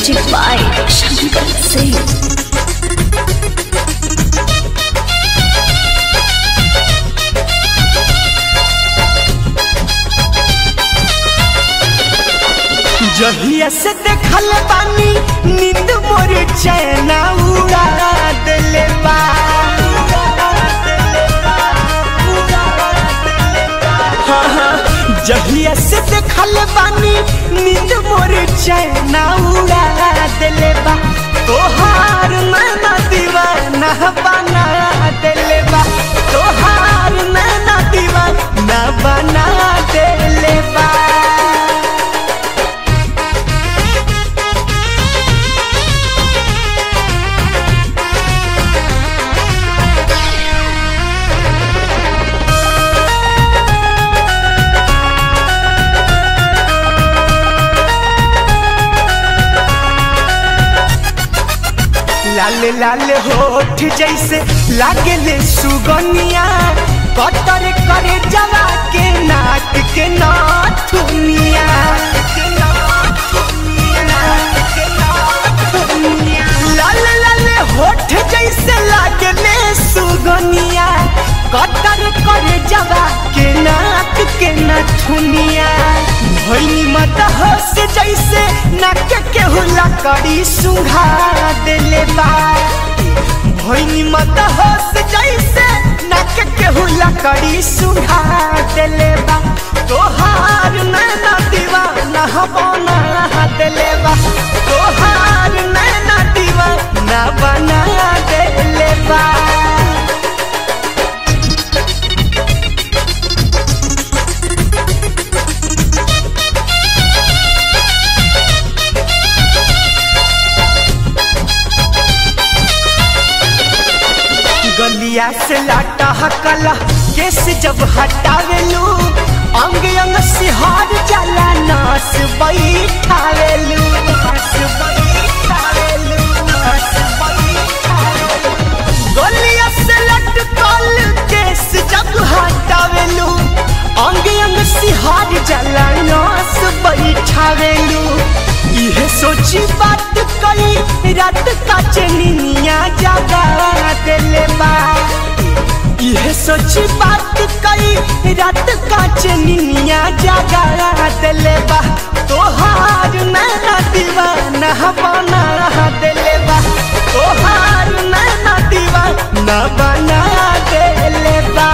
Music by Shankar Singh. जहिया से देखल बानी नींद मोर चैना उड़ा देले बा हाँ, हाँ, जहिया से देखल बानी नींद मोर चैना उड़ा देले बा तोहार नैना दीवाना बना देले बा तोहार नैना दीवाना बना देले बा लाल लाल होठ जैसे लागेले सुगनिया कटर करे जला के नाक के नाथुनिया लाल लाल होठ जैसे लागेले सुगनिया कटर करे जला के नाक के नाथुनिया भैनी मत हंस जैसे नाक के हुला करी सुघा देले बा भैनी मत हंस जैसे नाक के हुला करी सुघा देले बा तोहार नैना दीवाना बना देले बा तोहार नैना दीवाना बना देले बा गलिया से लाटा हकला केस जब हटावेलू अंग अंग सिहार जाला नास बैठावेलू नास बैठावेलू, नास बैठावेलू। गलिया से लटकल केस जब हटावेलू अंग अंग सिहार जाला नास बैठावेलू इहे सोची बात कई रात का चनिया जागा देले बा इहे सोची बात कई रात का चनिया जागा देले बा तोहार नैना दीवाना बना देले बा तोहार नैना दीवाना बना देले बा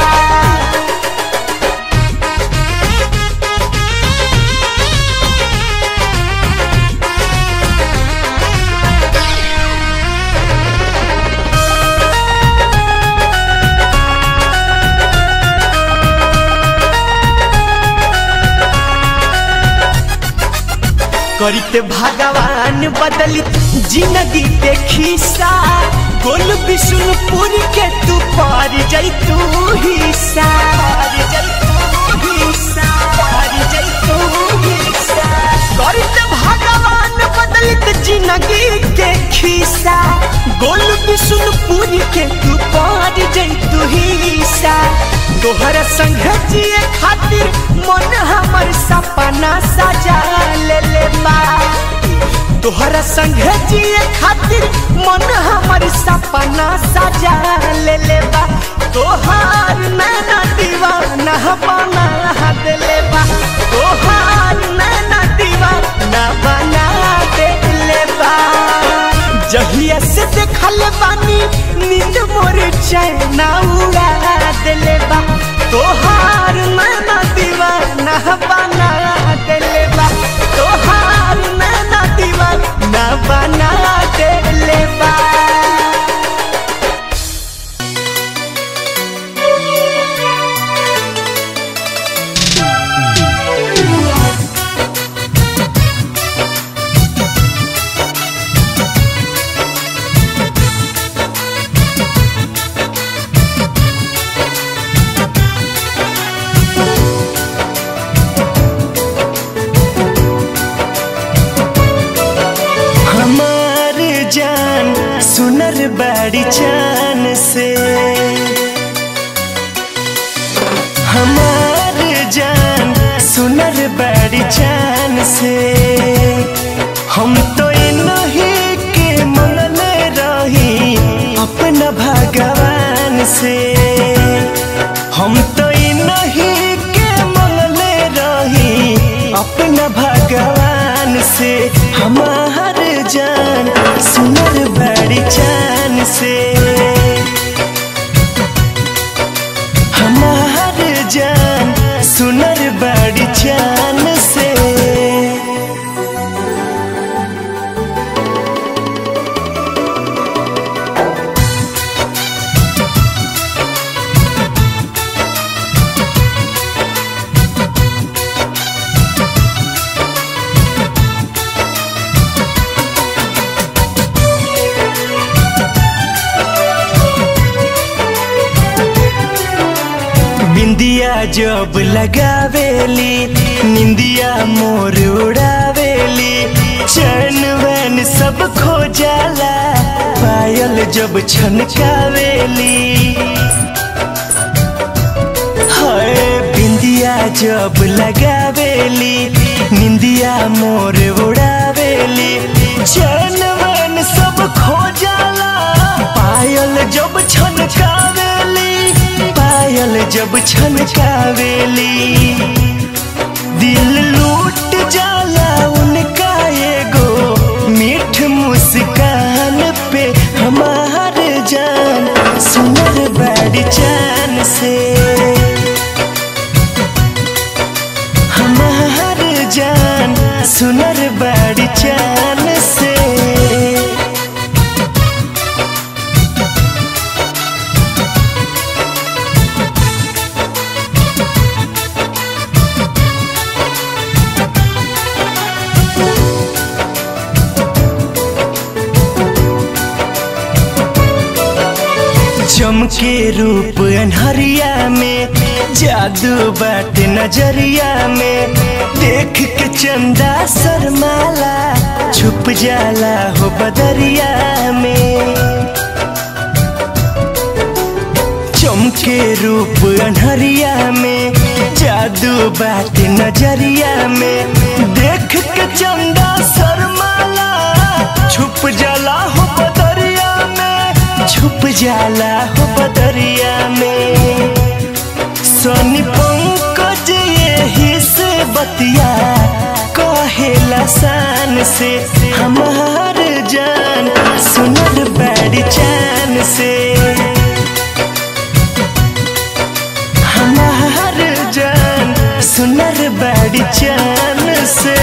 करते भगवान बदलित जिंदगी के खिस्सा गोल विष्णुपुर के तू पार जैतू हिस्सा पार जैतू हिस्सा, पार जैतू हिस्सा। करते भगवान बदलित जिंदगी के खिस्सा गोल विष्णुपुर के तू पार जैतू हिस्सा तोहर संग जिए खातिर मन हमर सपना सजा ले ले बा तोहर संग जिए खातिर मन हमर सपना सजा ले ले बा तोहार नैना दीवाना बना देले बा तोहार नैना दीवाना बना देले बा जहिया से देखल बानी नींद मोर चैना उड़ा देले बा तोहार नैना दीवाना बना देले बा तोहार नैना दीवाना बना देले बा हमार जान सुनर बड़ी चान से हमार जान सुनर बड़ी चान से हम तो इन से हम तो ई नहीं के मंगले रही अपना भगवान से हमार जान सुनर बड़ी चान से हमार जान सुनर बड़ी चान से बिंदिया जब लगावेली निंदिया मोर उड़ावेली चैन वैन सब खो जाला पायल जब छनकावेली हाय बिंदिया जब लगावेली निंदिया मोर उड़ावेली चैन वैन सब खो जाला पायल जब छनकावेली पायल जब छनकावेली दिल लूट जाला उनका एगो मीठ मुस्कान पे हमार जान सुनर बड़ी जान से हमार जान सुनर बड़ी जान से चमके रूप अनहरिया में जादू बाट नजरिया में देख के चंदा शर्माला छुप जाला हो बदरिया में चमके रूप अनहरिया में जादू बाट नजरिया में देख के चंदा शर्माला छुप जाला हो बदरिया में छुप जाला हो बदरिया में सोनी पंकज यही से बतिया कहेला शान से हमार जान सुनर बड़ी चान से हमार जान सुनर बड़ी चान से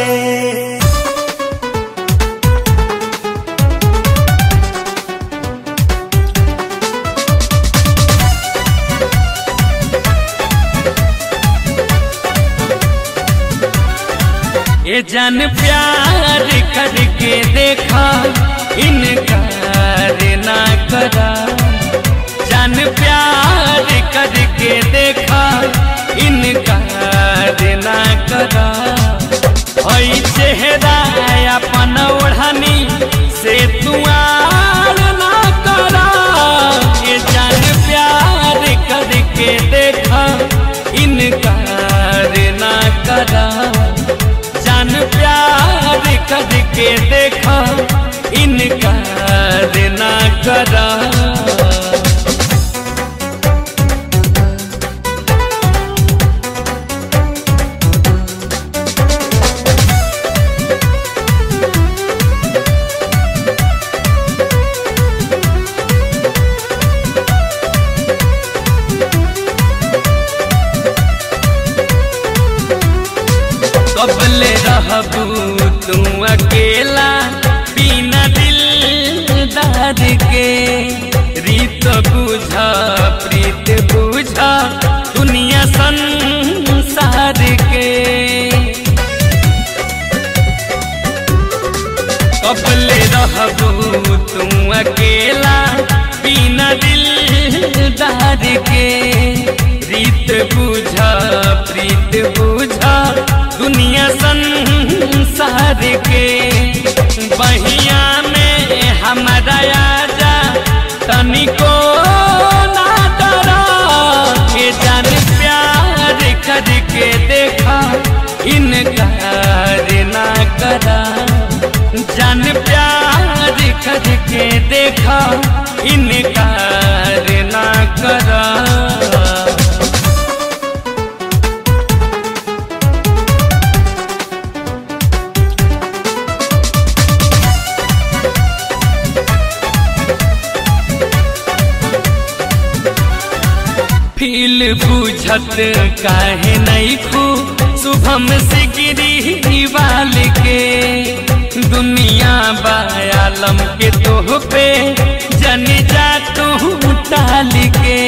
ये जान प्यार करके देखा इनकार ना करा जान प्यार करके देखा इनकार ना करा हई चेहरा अपन ओढ़नी से तुआर ना करा ये जान प्यार करके देखा इनकार ना करा जान प्यार करके देखा इनकार ना करा कबले रहबू तू अकेला बिना दिलदार के रीत बुझा प्रीत बुझा दुनिया संसार के कबले रहबू तू अकेला बिना दिलदार के रीत बुझा प्रीत बुझा दुनिया संसार के बहिया में हमारा आजा तनिको ना डरा के जान प्यार बुझत काहे नहीं खू शुभम से गिरी वाल के दुनिया बायालम के तोह पे जन जा तू टाल के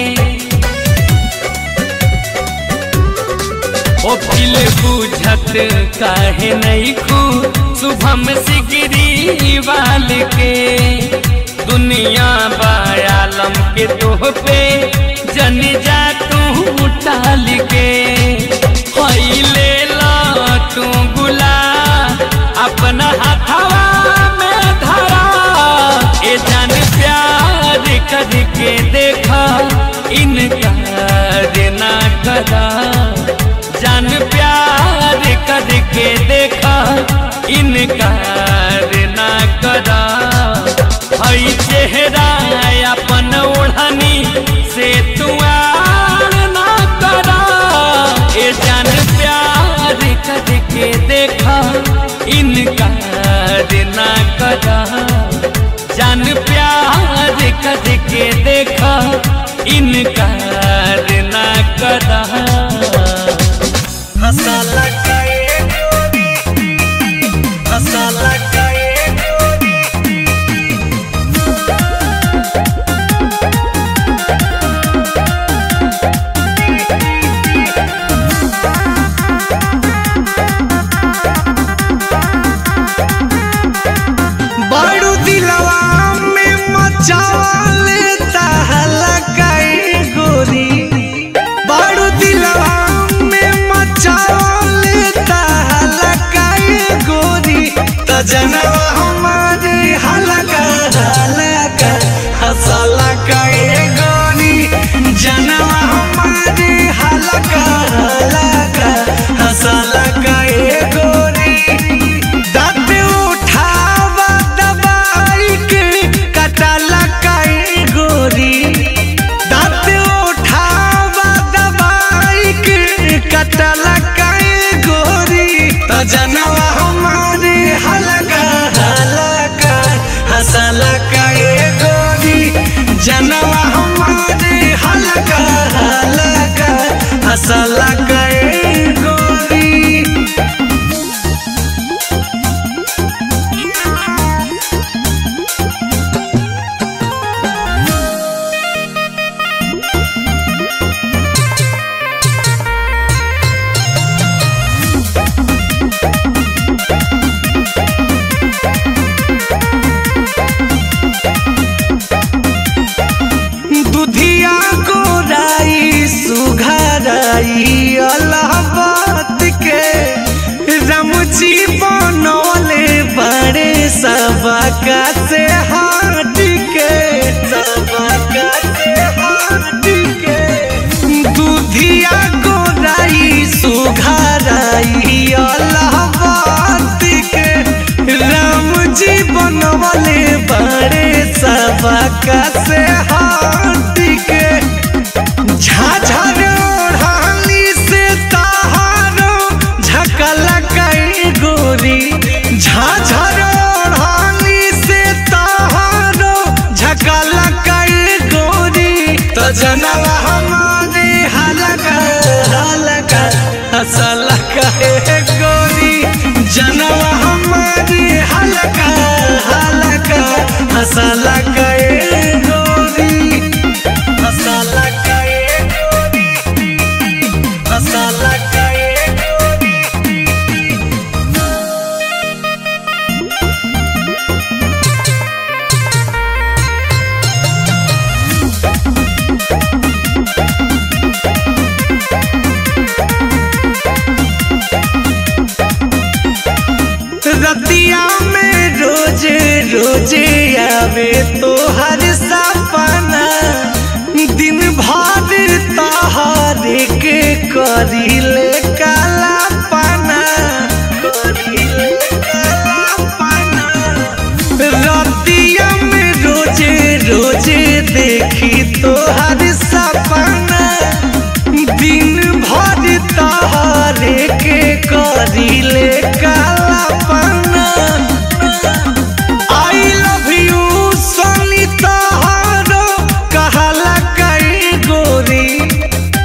ओ दिल बुझत काहे नहीं खू शुभम से गिरी वाल के दुनिया बायालम के तोह पे जन जा तू टाल के हई ले ला तू गुला अपना हथवा में धरा ए जान प्यार करके देखा इनकार ना करा जान प्यार करके देखा इनकार ना करा हई चेहरा अपन ओढ़नी से तुआर ना करा ए जान प्यार करके देखा इनकार ना करा जान प्यार करके देखा इनकार ना करा हसाला काए गोरी हसाला काए गोरी बारू दिलवा में मचावले तहला काए गोरी बारू दिलवा में मचावले तहला काए गोरी त जनवा हमारे हलका हलका हसला काए गोरी जनवा हमारे हलका हलका हसला काए गोरी दाँत उठावा दबाई के कटाला काए गोरी दाँत उठावा दबाई के कटाला काए गोरी त जनवा हमारे हलका हलका हसला काए गोरी जनवा हमारे हलका हलका हसला काए गोरी दुधिया गोराई सुघराई अलाहाबाद के रमची बनौले बड़े सबका से हाट के सबका से हाट के दुधिया गोराई सुघराई अलाहाबाद के राम जी बनवले बड़े सबका से हाथ के झाझर ओढ़ाली से तहारो झकल कई गोरी झाझर ओढ़ाली से तहारो झकल कई गोरी तो जनवा हमारे हलका हलका हसल कहे गोरी जनवा हमारे हलका हलका हसल कहे गोरी हसल कहे गोरी हसल कहे गोरी रतिया में रोजे रोजे आवे तो हर सपना दिन भर तहारे के करीले काला पाना करीले काला पाना रतिया में रोजे रोजे देखी तो हर सपना दिन भर तहारे के करीले काला पाना आई लव यू सोनी तहारो कहला कई गोरी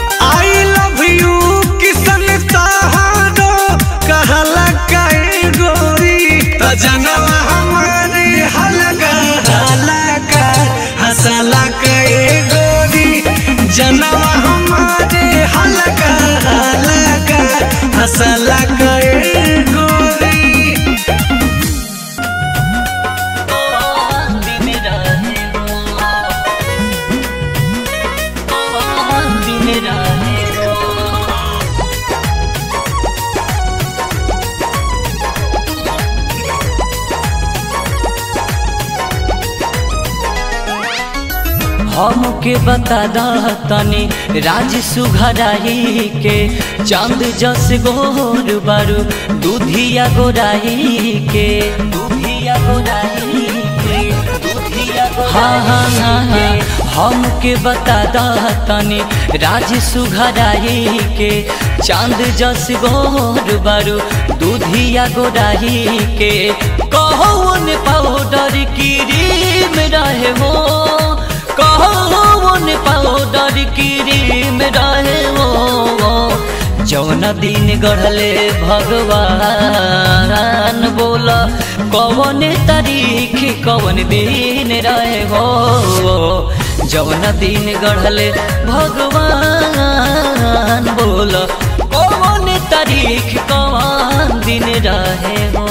हमके बता दा तनी राज सुघराई के चांद जस गोर बारू दूधिया गोराई के दूधिया गोराई के दूधिया हाँ हाँ हाँ हाँ हमके बता दा तनी राज सुघराई के चांद जस गोर बारू दूधिया गोराई के कौन पाउडर क्रीम रहे हो कौन पाउडर क्रीम रहे हो जौन दिन गढ़ले भगवान बोल कौन तारीख कौन दिन रहे हो जौन दिन गढ़ले भगवान बोल कौन तारीख कौन दिन रहे हो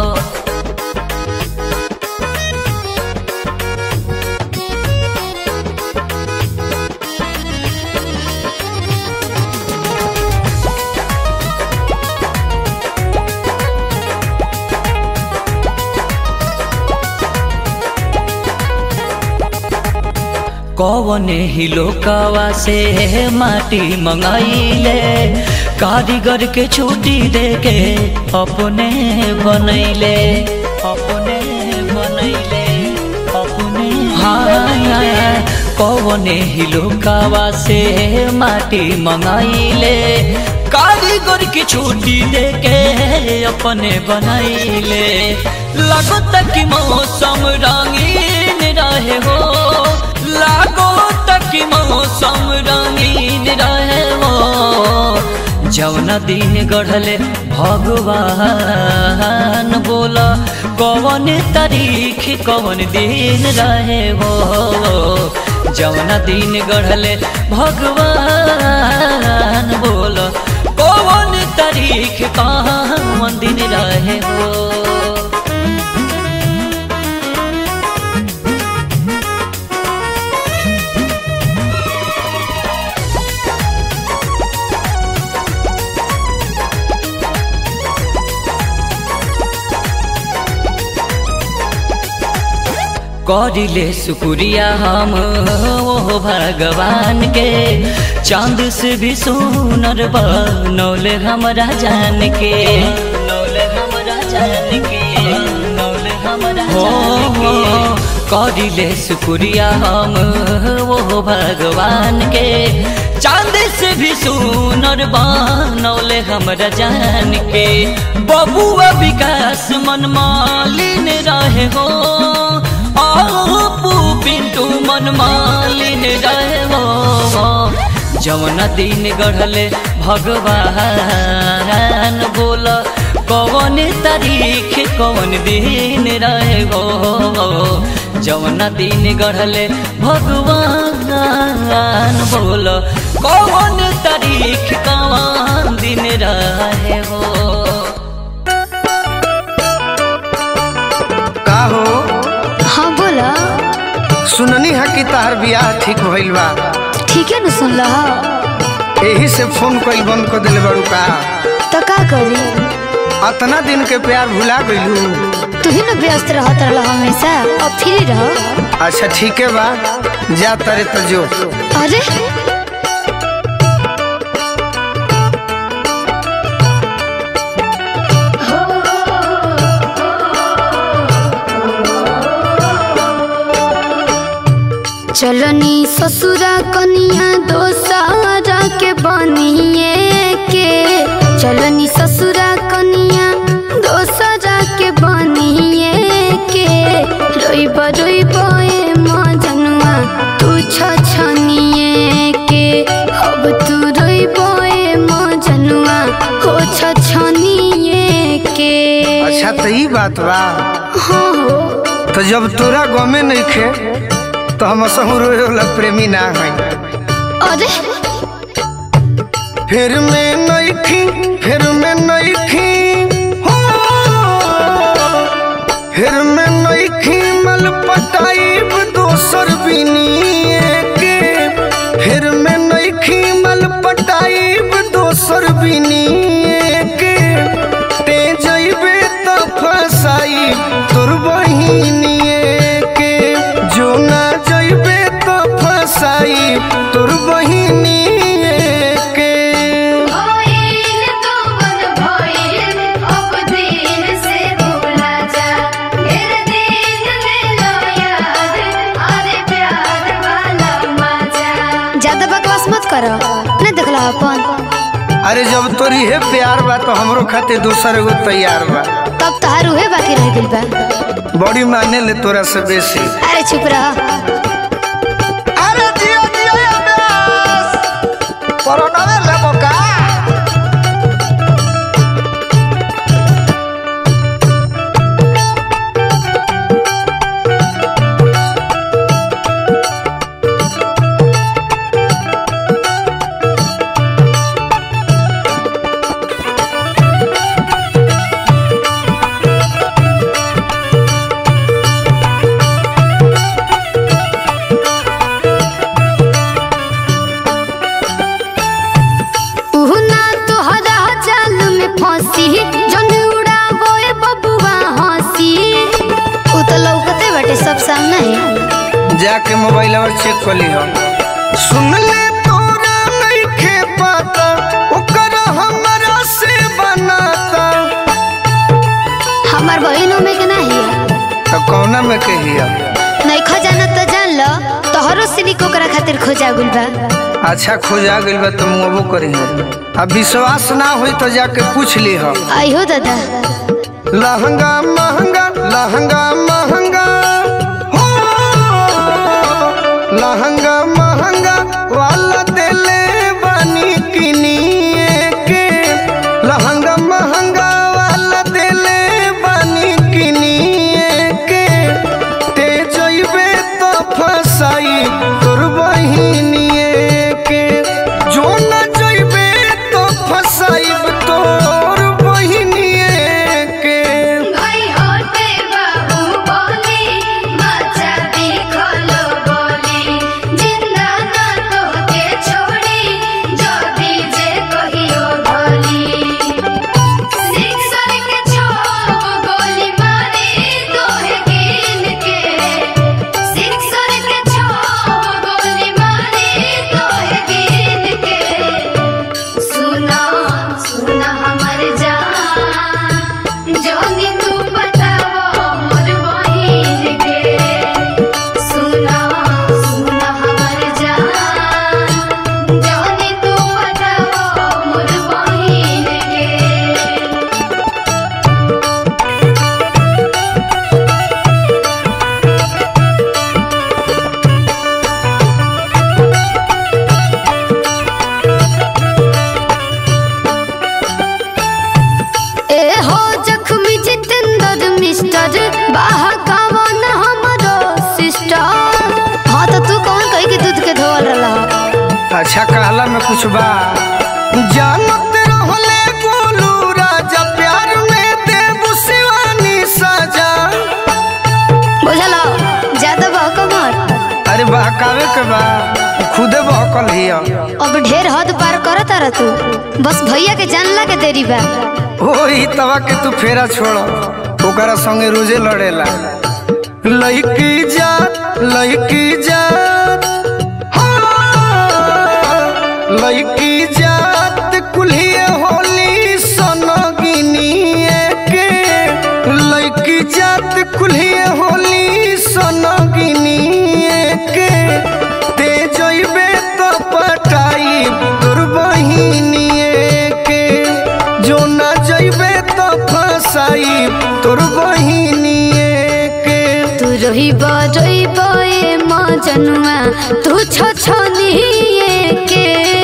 कौन ही लोकावा से माटी मंगाइले कारीगर के छुट्टी दे के अपने बनैले अपने बनैले अपने हाँ कौन ही लोकावा से माटी मंगाइले कारीगर की छुट्टी दे के अपने बनैले लगता कि मौसम रंगीन रहे हो लागो तक मौसम रंगीन रहे हो जौन दिन गढ़ले भगवान बोल कौन तारीख कौन दिन रहे हो जौन दिन गढ़ले भगवान बोल कौन तारीख कौन दिन रहे हो करिले शुक्रिया हम ओ भगवान के चांद से भी सुनर बनौले हमरा जान के नौले हमरा जान के नौले हमरा जान के करिले शुक्रिया हम ओ भगवान के चांद से भी सुनर बनौले हमरा जान के बबुआ विकास मन मालिन रहे हो आपू पिंटू मन मालिन रहे हो जवन दिन गढ़ले भगवान बोल कौन तारीख कौन दिन रहे हो जवन दिन गढ़ले भगवान बोल कौन तारीख कौन दिन रहे हो का हो हाँ बोला सुननी है कि तहर बियाह ठीक भइल बा ठीक है न सुन लहा एही से फोन कइल बंद कर दिले बड़ू का तो का करी अतना दिन के प्यार भुला गइलू तू ही न व्यस्त रहत रह हमेशा अब फ्री रह अच्छा ठीक है बा जा तारे तो जो अरे चलनी ससुरा कनिया दोसारा के बनिए के चलनी ससुरा कनिया दोसारा के बनिए के रोइब रोइब ए मजनुआ तू छछनिए के अब तू रोइब ए मजनुआ हो छछनिए के अच्छा तो ई बात बा हाँ हो तो जब तोरा गमे नहीं खे तो हम असहु रोए वाला प्रेमी ना है अरे फिर मैं नहीं थी फिर मैं नहीं थी हो फिर मैं नहीं थी मल पटाइब दोसर बिनिए के फिर मैं नहीं थी मल पटाइब दोसर बिनिए के ते जइबे त फसाई तोर बहिनिए के जो ना जइबे त जब तोरी है प्यार बा तो हमरो खातिर दूसर एगो तैयार बा तब तहार उहे बाकी रह गइल बा बड़ी माने ले तोरा से बेसी अरे चुप रह अरे जियो जियो अभ्यास कोरोनावे लेबो का उहु ना तोहरा जाल में फंसी जन उड़ावो ए बबुआ हंसी उ तो लौकते बाटे सब सामने ही जाके मोबाइल और चेक कर ली हम सुन ले तोरा नइखे पता ओकर हमरा से बनाता हमार बहिनों में के नहीं है तो कौना में कहिया नहीं खजाना तो जान लो तोहरो सिनिक ओकरा खातिर खोजा गुल बा अच्छा खोजा गइल बा तो मुँहबो करी अब विश्वास ना होई तो जाके पूछ ली हम आइहो दादा लहंगा महंगा लहंगा महंगा हो लहंगा महंगा वाला देले बानी किनिए के लहंगा महंगा वाला देले बानी किनिए के ते जइबे तो फसाई तोर बहिनिए के जो न जइबे तो फसाइब तोर बहिनिए के भाई होते बाबू बोली बच्चा देखलो बोली जिंदा ना तोहके छोड़ी जो दीजे कहियो भोली सिक्सर के छो गोली मारे तोहे गिन के सिक्सर के छो गोली मारे तोहे गिन के सुना सुना हमर जान जोनी तू बतावो मोर बहिन के सुना सुना हमर जान जोनी तू बतावो मोर बहिन के ए हो जख्मी जितेंद्र मिस्टर बाहा कावन हमरो सिस्टर हाँ तो तू कौन कही के दूध के धोवल रहा अच्छा कहला में कुछ बा जानत रहले गोलू राजा प्यार में देव शिवानी सजा बुझलो ज्यादा बहक मत अरे बहकावे के बा खुदे बहकल हिया अब ढेर हद पार करत रह तू बस भैया के जानला के देरी बा ओही तवा के तू फेरा छोड़ ओकरा संगे रोजे लड़ेला लइकी जात लइकी जात हाँ, लइकी जात कुल्हिए होली सनगिनिए के लइकी जात कुल्हिए होली सनगिनिए के ते जइबे तो पटाई तोर बहिनिए के जो ना जइबे तो फसाई तोर बहिनिए के तू रही बरई बए मजनुआ तू छ छनिए के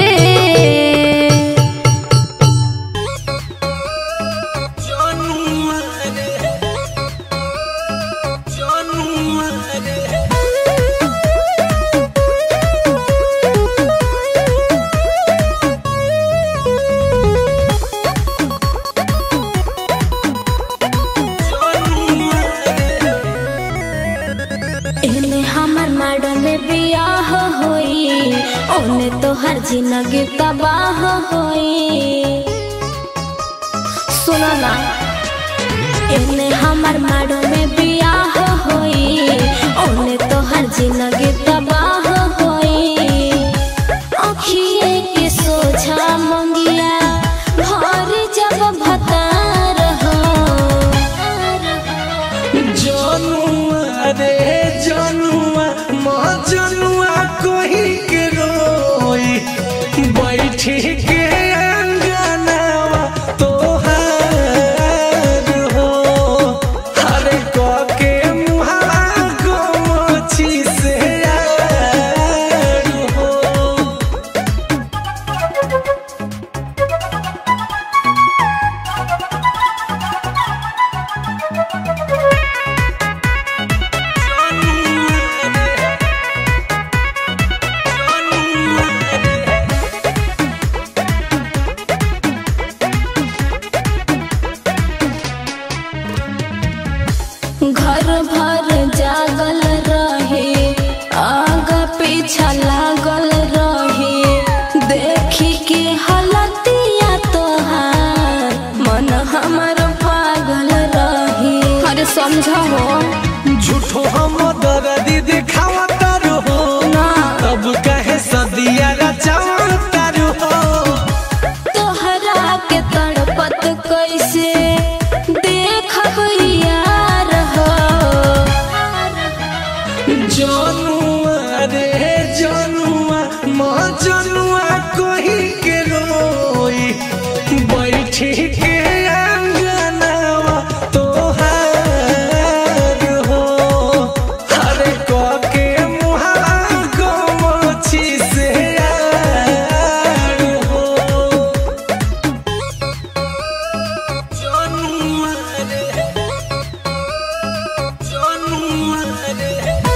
एने हमर मैडम में बियाह होई ओने तोहर जिंदगी तबाह होई सुनो ना एने हमर मैडम में बियाह होई ओने तोहर जिंदगी तबाह होई अखिए के सोझा मंगिया भर जब भतार हो जनुआ रे जनुआ माँ जनुआ कोही के रोई बैठी के अंगन समझो हो झूठो हम दर्दी दिखावा तारू हो ना तब कहे सदिया रचावा तारू हो तोहरा के तड़पत कैसे देखब यार हो जनुआ रे जनुआ माँ जनुआ कोही के रोई बैठी के अंगनावा तोहार हो हरे क के मुहावा गोमछी से यार हो जनुआ रे जनुआ रे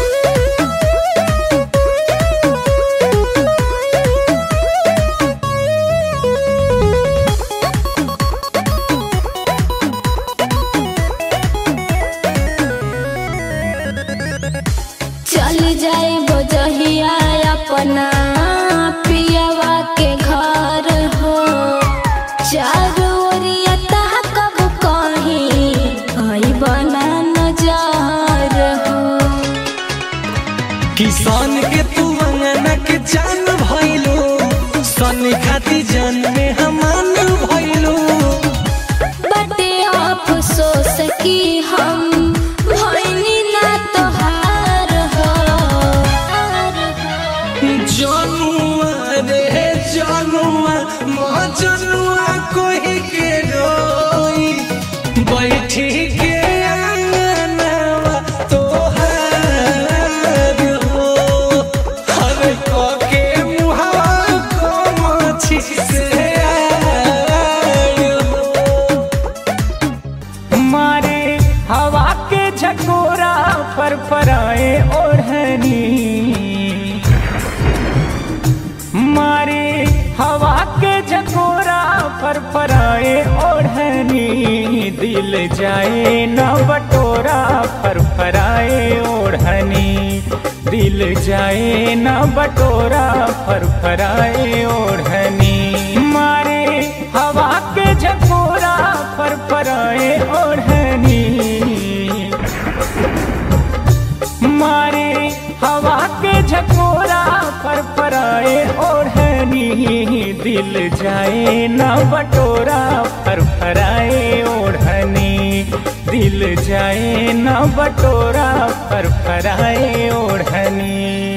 चल जाए बजहिया अपना पियवा के घर हो चारों ओरिया कब कहीं आई बना नजर हो किसान के तू अंगना के जान भइलो सन खाती जान में हमान भइलो बटे अफसोस की हम भइनी ना तोहार हो जनुआ रे जनुआ माँ जनुआ कोही के रोई बैठी के अंगनावा तोहार हो हर क के मुहावा को मछी से आर हो मारे हवा के झकोरा पर पराए ओढ़नी मारे हवा के झकोरा पर पराए ओढ़नी दिल जाए न बटोरा पर पराए ओढ़नी दिल जाए न बटोरा पर पराए ओढ़नी मारे हवा के झकोरा पर पराए ओढ़नी मारे हवा के झकोरा पर पराए ओढ़नी दिल जाए न बटोरा पर पराए ओढ़नी दिल जाए न बटोरा पर पराए ओढ़नी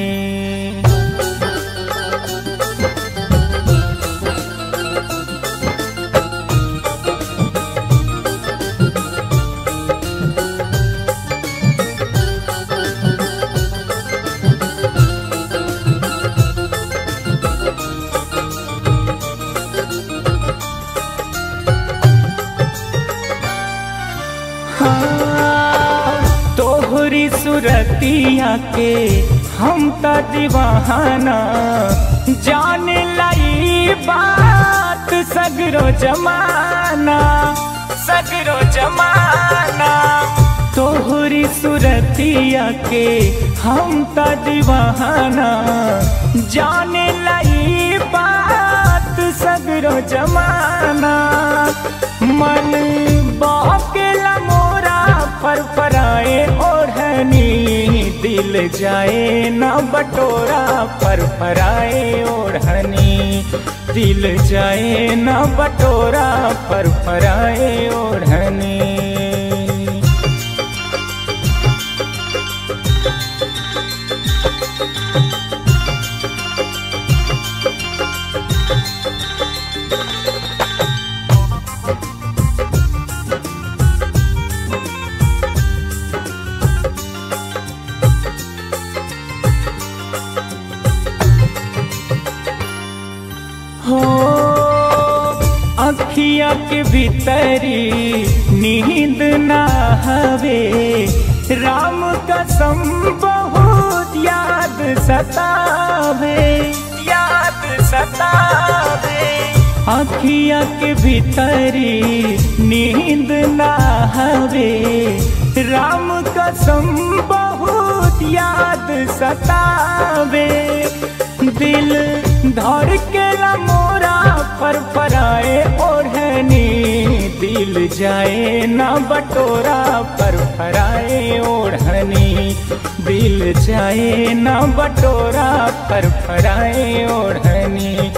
तोहरी सुरतिया के हम त दीवाना जाने लाई बात सगरो जमाना सगरो जमाना तोहरी सुरतिया के हम त दीवाना जाने लाई बात सगरो जमाना मन बाकेला मोरा पर पराए ओढ़नी दिल जाए न बटोरा पर पराए ओढ़नी दिल जाए न बटोरा पर पराए ओढ़नी हो अखिया के भीतरी नींद ना हवे राम कसम बहुत याद सतावे याद सतावे अखिया के भीतरी नींद ना हवे राम कसम बहुत याद सतावे दिल धड़ के मोरा पर पराए ओढ़नी दिल दिल जाए ना बटोरा पर फराए ओढ़नी दिल जाए ना बटोरा पर फराए ओढ़नी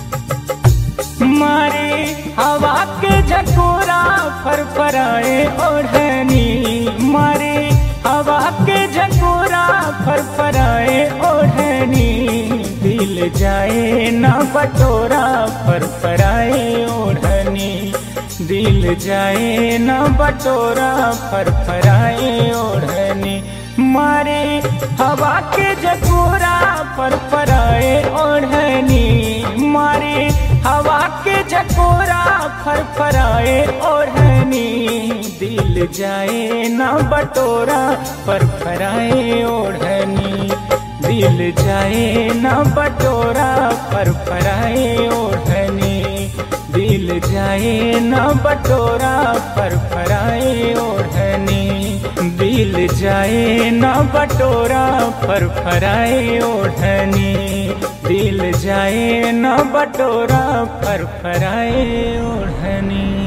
मारे हवा के झकोरा फरफराए ओढ़नी मारे हवा के झकोरा फरफराए ओढ़नी दिल जाए ना बटोरा फरफराए ओढ़नी दिल जाए ना बटोरा फरफराए ओढ़नी मारे हवा के झकोरा फरफराए ओढ़नी मारे हवा के झकोरा फरफराए ओढ़नी दिल जाए ना बटोरा फरफराए ओढ़नी दिल जाए ना बटोरा फरफराए ओढ़नी दिल जाए ना बटोरा फरफराए ओढ़नी दिल जाए ना बटोरा फरफराए ओढ़नी दिल जाए ना बटोरा फरफराए ओढ़नी